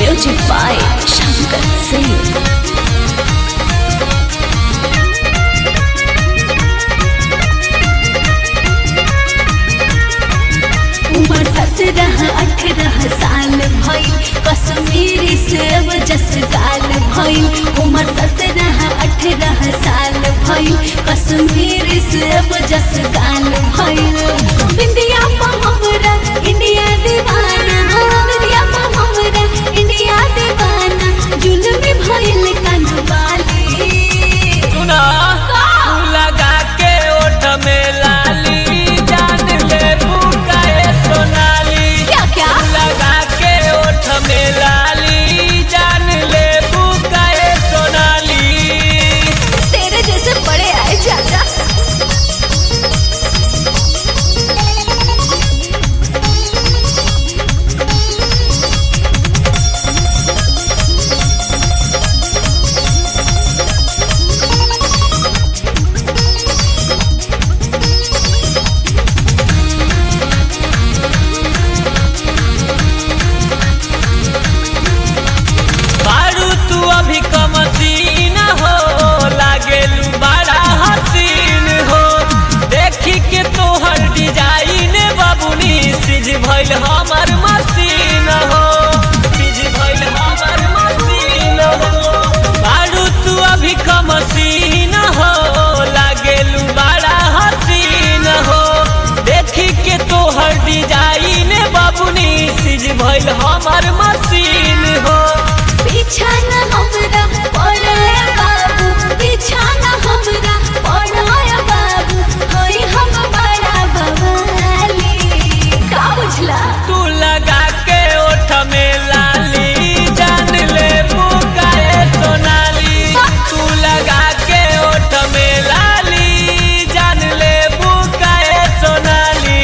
Music by Shankar Singh. उमर सत्रह अठारह साल भइल कश्मीरी सेब जस गाल भइल उमर सत्रह अठारह साल भइल कश्मीरी सेब जस गाल भइल बिंदिया हमरा इंडिया दीवाना बिंदिया हमरा इंडिया दीवाना जुल्म भइल कनवाली सुना तू लगा के ओठ में लाली जान ले बुकाए सोनाली क्या क्या तू लगा के ओठ में लाली जान ले बुकाए सोनाली तेरे जैसे बड़े आए चाचा बारू तू अभी कमसीन हो लागेलू बड़ा हसीन हो देखी के तोहर डिजाइन बबुनी सिज भइल हमर मसीन हो सिज भइल हमर मसीन हो बारू तू अभी कमसीन हो लागेलू बड़ा हसीन हो देखी के तोहर डिजाइन बबुनी सिज भइल हमर मसीन हो पीछा न हमरा पड़ाया बाबू पीछा न हमरा पड़ाया बाबू होई हम बड़ा बवाली का बुझला तू लगा के ओठ में लाली जान ले बुकाए सोनाली तू लगा के ओठ में लाली जान ले बुकाए सोनाली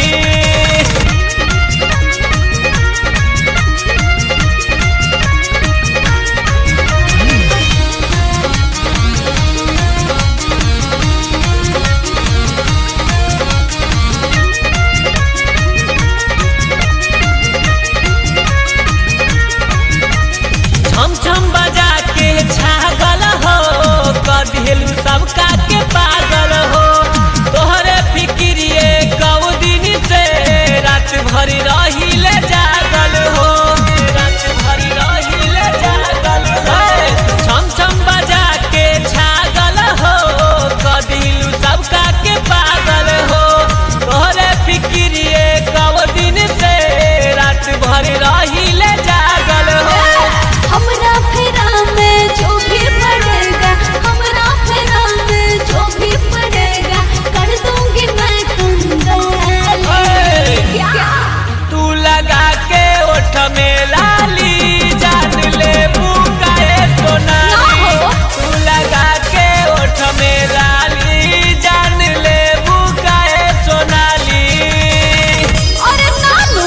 छम छम बजा के छागल हो कदिलू सबका के पागल हो तोहरे फिक्रिए कौ दिन से रात भरी रहिले जागल हो रात भरी रहिले जागल हो छम छम बजा के छागल हो कदिलू सबका के पागल हो तोहरे फिक्रिए कौ दिन से रात भरी रहिले जागल हो हमरा फेरा में जो भी पड़ेगा हमरा फेरा में जो भी पड़ेगा कर दूंगी मैं कंगाली ओए! क्या तू लगा के ओठ में लाली जान ले बुकाए सोनाली ना हो। तू लगा के ओठ में लाली जान ले बुकाए सोनाली अरे नानू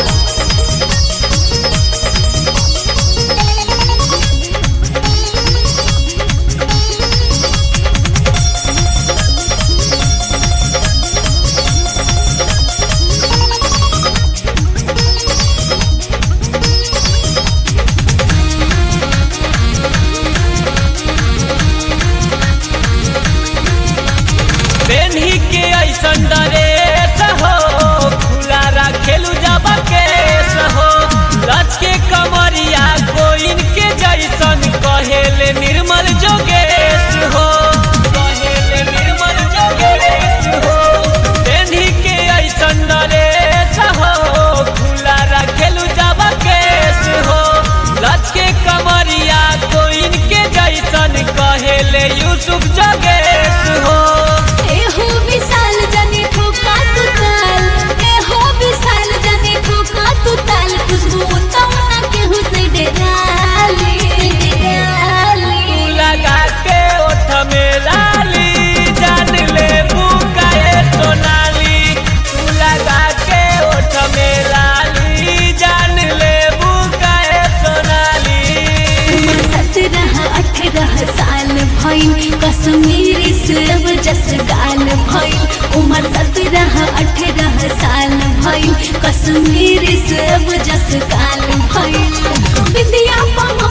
बेन्ही के ऐसन ड्रेस हो खुला रखेलू जब केस हो लच के कमरिया कोइन के जैसन कहेले निर्मल जोगेश हो कहेले निर्मल जोगेश हो बेन्ही के ऐसन ड्रेस हो खुला रखेलू जब केस हो लच के कमरिया कोइन के जैसन कहेले यूसुफ जोगेश हो एहो विशाल जनी ठोका तू ताल एहो विशाल जनी ठोका तू ताल खुशबू तमना केहू से डराली डराली तू लगा के ओठ में लाली जान ले बुकाए सोनाली तू लगा के ओठ में लाली जान ले बुकाए सोनाली सत्रह अठारह साल भइल कश्मीरी सेब जस गाल भइल उमर सत्रह अठारह साल भइल कश्मीरी सेब जस काल भइल बिंदिया पमा